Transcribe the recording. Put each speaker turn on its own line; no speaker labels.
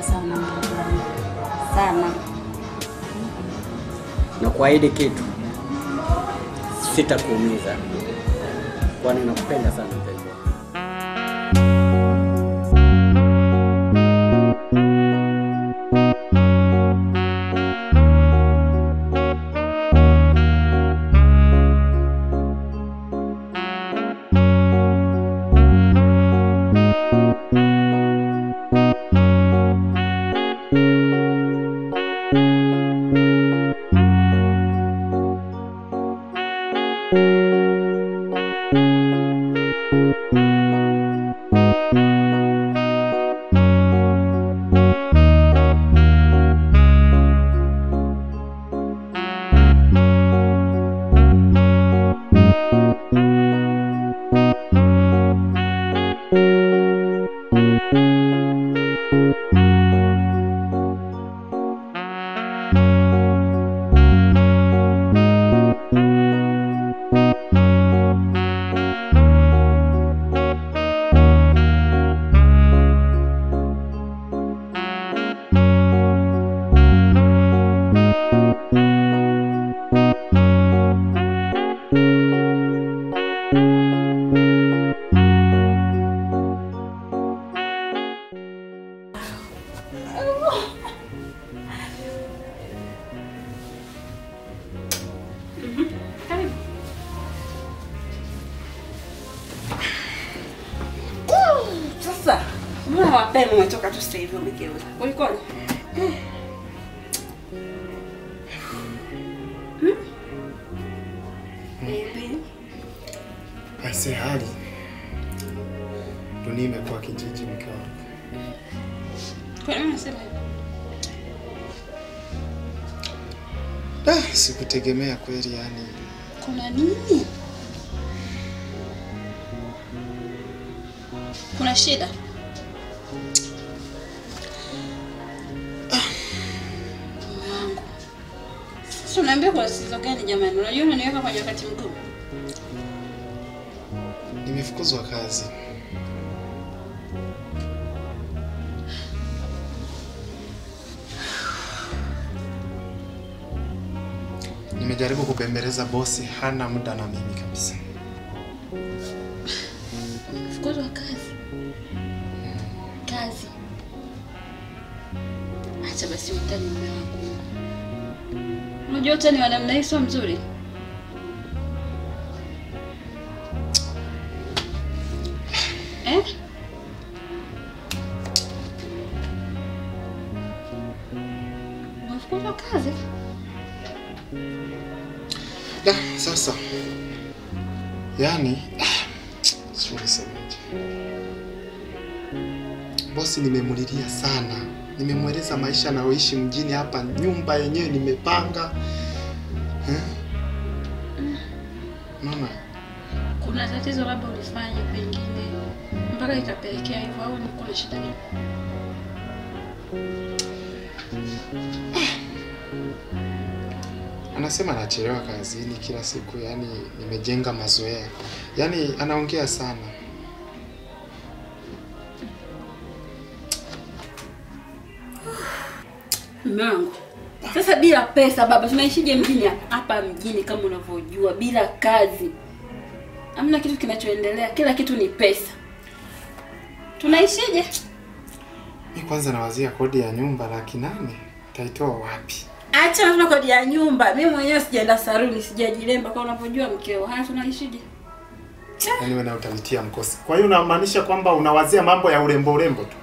sana mtoto wangu sana.
na kuahidi kitu, sitakuumiza, kwani nakupenda sana mpenzi wangu.
Karibu. Sasa mbona mapema umetoka tu sasa hivi umegeuza? Ulikoni? Hmm? Baby.
Aise, hali dunia imekuwa kijiji, mke wangu.
Kwa nini unasema hivyo?
Ah, sikutegemea kweli, yani
Kuna nini? Kuna shida? Mume wangu. Sasa unaambia kwa tatizo gani jamani? Unajua unaniweka kwenye wakati mgumu.
nimefukuzwa kazi. Nimejaribu kubembeleza bosi, hana muda na mimi kabisa.
Fukuzwa kazi. Kazi. Acha basi utani mume wangu. Unajua utani wa namna hii sio mzuri. Eh? Unafukuzwa kazi?
Da, sasa yaani, ah, sijui nisemaje. Bosi nimemulilia sana, nimemweleza maisha anayoishi mjini hapa, nyumba yenyewe nimepanga eh? Mama,
Kuna tatizo labda ulifanya pengine mpaka ikapelekea hivyo au ni kuna shida gani?
anasema anachelewa kazini kila siku, yaani nimejenga mazoea, yaani anaongea sana.
Mume wangu. Sasa bila pesa baba, tunaishije mjini hapa mjini kama unavyojua, bila kazi. Hamna kitu kinachoendelea, kila kitu ni pesa. Tunaishije?
Mi kwanza nawazia kodi ya nyumba laki nane taitoa wapi?
Acha tuna kodi ya nyumba. Mimi mwenyewe sijaenda saruni, sijajilemba kama unavyojua mkeo. Haya tunaishije?
Yaani wewe na utanitia mkosi. Kwa hiyo unamaanisha kwamba unawazia mambo ya urembo urembo tu?